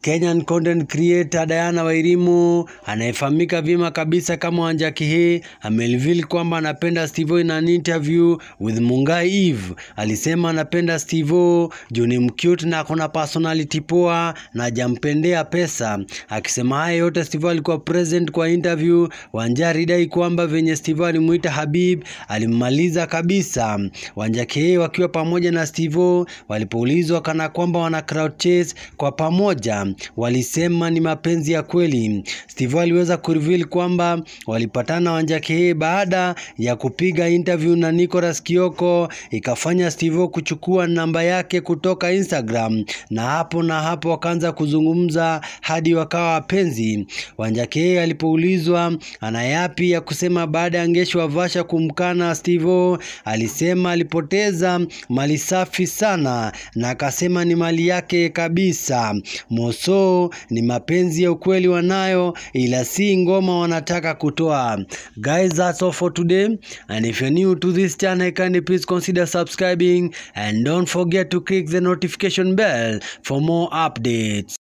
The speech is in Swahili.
Kenyan content creator Diana Wairimu anayefahamika vyema kabisa kama Wanjaki hii amereveal kwamba anapenda Steve in an interview with Mungai Eve. Alisema anapenda Steve juu ni mcute na akona personality poa na hajampendea pesa. Akisema haya yote, Steve alikuwa present kwa interview. Wanjari dai kwamba venye Steve alimuita Habib alimmaliza kabisa. Wanjaki hii wakiwa pamoja na Steve walipoulizwa kana kwamba wana crowd chase kwa pamoja walisema ni mapenzi ya kweli. Steve aliweza kureveal kwamba walipatana Wanjaki hii baada ya kupiga interview na Nicholas Kioko, ikafanya Steve kuchukua namba yake kutoka Instagram, na hapo na hapo wakaanza kuzungumza hadi wakawa wapenzi. Wanjaki hii alipoulizwa ana yapi ya kusema baada ya Ngeshi wa Vasha kumkana Steve, alisema alipoteza mali safi sana, na akasema ni mali yake kabisa. Moso ni mapenzi ya ukweli wanayo, ila si ngoma wanataka kutoa. Guys, that's all for today and if you're new to this channel kindly please consider subscribing and don't forget to click the notification bell for more updates.